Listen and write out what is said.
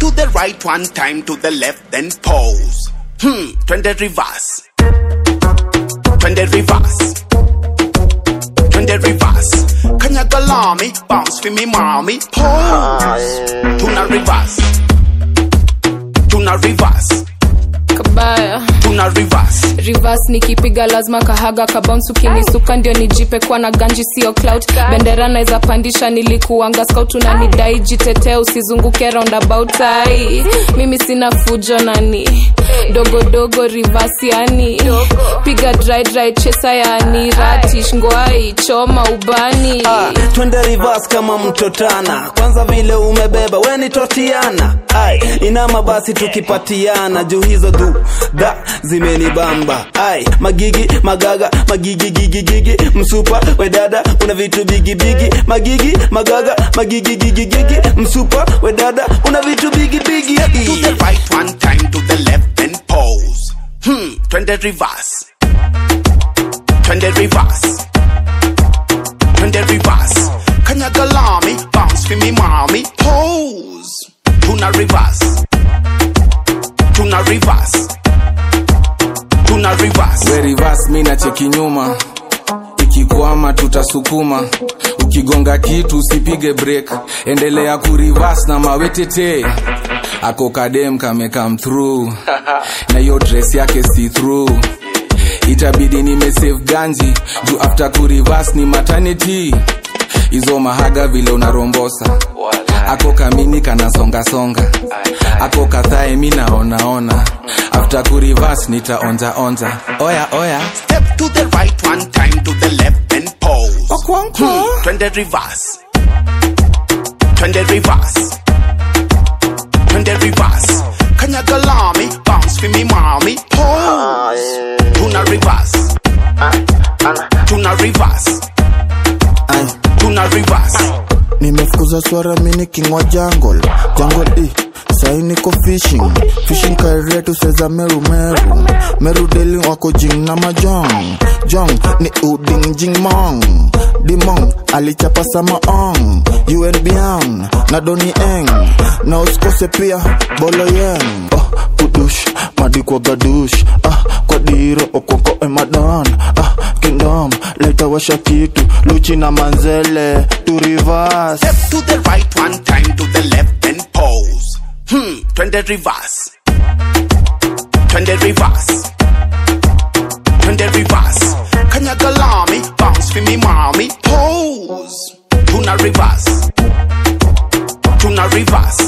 to the right one time, to the left, then pose. Hmm, twende reverse. Twende reverse. Twende reverse. Kanyaga lami, bounce for me mommy, pose. Tuna reverse. Tuna reverse. kabaya Tuna reverse. reverse nikipiga lazima kahaga kabounce ukinisuka ndio nijipe kwa na ganji sio clout bendera naweza pandisha nilikuanga scout unanidai jitetee usizunguke roundabout ai mimi sina fujo nani dogodogo reverse yani piga dry dry chesa yani ratish ngwai choma ubani Ah, twende reverse kama mtotana kwanza vile umebeba weni totiana ai inama basi tukipatiana juu hizo du da zimenibamba ai magigi magaga magigi gigi gigi msupa wedada una vitu bigi bigi magigi magaga magigi gigi gigi msupa wedada una vitu bigi bigi To the right one time, to the left, then pose. Hmm, twende reverse. Twende reverse. Twende reverse. Kanyaga lami, bounce for me mommy, pose. Tuna reverse. Tuna reverse. Tuna reverse. we reverse mi na cheki nyuma ikikwama tutasukuma ukigonga kitu usipige break endelea kurivas na mawetete ako kadem kame come through na hiyo dress yake see through itabidi nimesave ganji juu after kurivas ni maternity hizo mahaga vile unarombosa ako kamini kanasongasonga ako kadhae mi naonaona after kurivas nitaonjaonja oya oya Step to the right one time, to the left, then pose. Okwankwo. Twende reverse. Twende reverse. Twende reverse. Kanyaga lami, bounce for me mommy, pose. Tuna reverse. Tuna reverse. Ay, Tuna reverse. nimefukuza swara mini kingwa jungle jungle i sai niko fishing fishing kairetu seza meru meru meru deli wako jing na majong jong ni uding jing mong dimong alichapa sama ong un biang na doni eng na usikose pia bolo yeng oh, kudush madikwa gadush ah, kwa diro okoko emadan ah, kingdom leta washa kitu luchi na manzele tu reverse Step to the right one time, to the left, then pose. Hmm, twende reverse. Twende reverse. Twende reverse. Kanyaga lami, bounce for me mommy, pose. Tuna reverse. Tuna reverse.